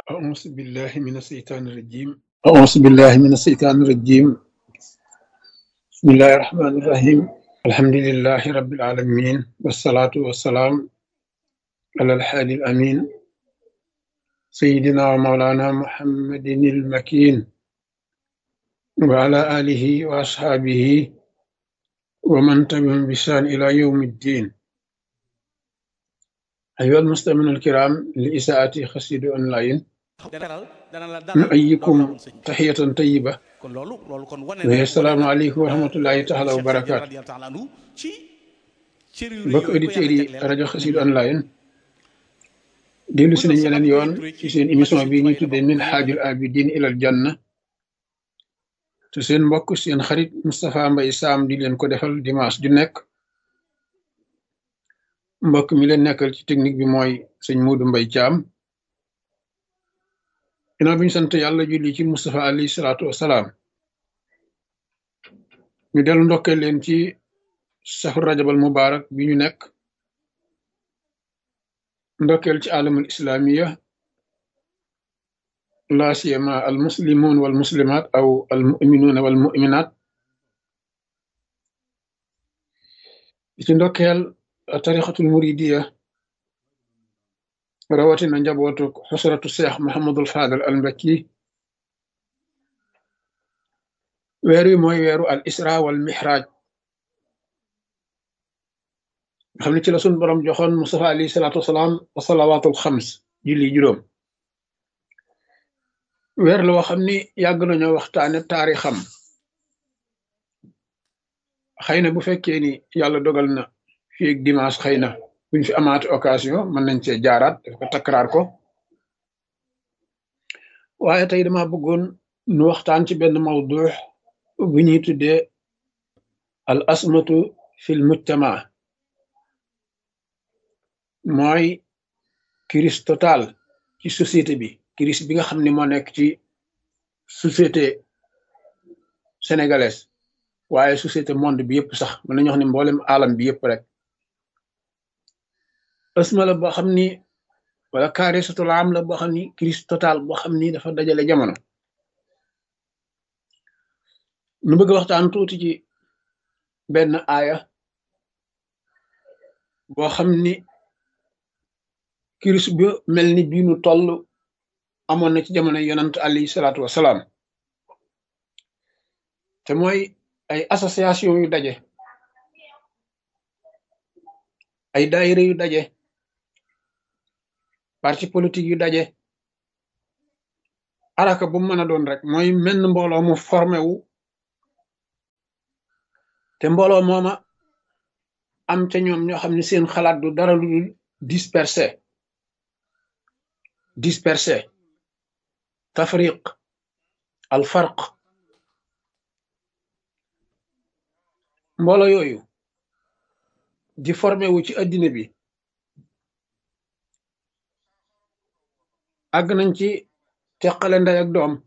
أعوذ بالله من الشيطان الرجيم أعوذ بالله من الشيطان الرجيم بسم الله الرحمن الرحيم الحمد لله رب العالمين والصلاة والسلام على الحادي الأمين سيدنا ومولانا محمد المكين وعلى آله وأصحابه ومن تبعهم بإحسان إلى يوم الدين أيها المستمعون الكرام لإساءة خسيد أونلاين deral dana la dalal نؤيكم loolu la woon sëñ bi تحية طيبة kon loolu loolu kon wane وهي السلام عليكم ورحمة الله تعالى Cheikh Sidi وبركاته radiyallahu taala anhu ci cër yu rëy mbokk yooyu ko auditeurs yàlla yi jagleel rajo Xassida online dellu si nañ yeneen yoon ci seen émission bi ñuy tuddee min xaajul abidin ilal janna te seen mbokk seen xarit Moustapha Mbaye Sam di leen ko defal dimanche ju nekk mbokk mi leen nekkal ci technique bi mooy sëñ Muudu Mbay Caam ginnaaw bi ñu sant yàlla julli ci Moustapha alayhi salaatu wasalaam ñu dellu ndokkee leen ci safar rajabal mubarak bi ñu nekk ndokkeel ci alamul islamiya la siyama al muslimun wal muslimat aw al muminuna wal muminat di ci ndokkeel tarixatul muridiya rawatina njabootu xusratu cheikh Muhammadul Fadal al Mbakki weer wi mooy weeru al isra wal mihraj nga xam ne ci la sun borom joxoon Mustafa alayhi salaatu wasalaam wa salawaatul xams julli juróom weer la woo xam ni yàgg nañoo waxtaane taarixam xëy na bu fekkee ni yàlla dogal na fii ak dimanche xëy na buñ fi amaate occasion mën nañ cee jaaraat daf ko takkaraar ko waaye tey dama bëggoon nu waxtaan ci benn mawdu bu ñuy tuddee al asmatu fil mujtama mooy crise totale ci société bi crise bi nga xam ne moo nekk ci société sénégalaise waaye société monde bi yëpp sax mën nañu wax ne mboolem alam bi yëpp rek asma la boo xam ni wala kaarisatul am la boo xam ni crise totale boo xam ni dafa dajale jamono nu bëgg a waxtaan tuuti ci benn aaya boo xam ni crise bu mel ni bii nu toll amoon na ci jamono yonant alayhi salaatu wasalaam te mooy ay association yu daje ay daayira yu daje parti politique yu daje araka bu mu mën a doon rek mooy menn mbooloo mu formé wu te mbooloo mooma am ca ñoom ñoo xam ne seen xalaat du dara lu dul dispersé dispersé tafriq al farq mbooloo yooyu di formé wu ci addina bi àgg nañ ci teqale ndey ak doom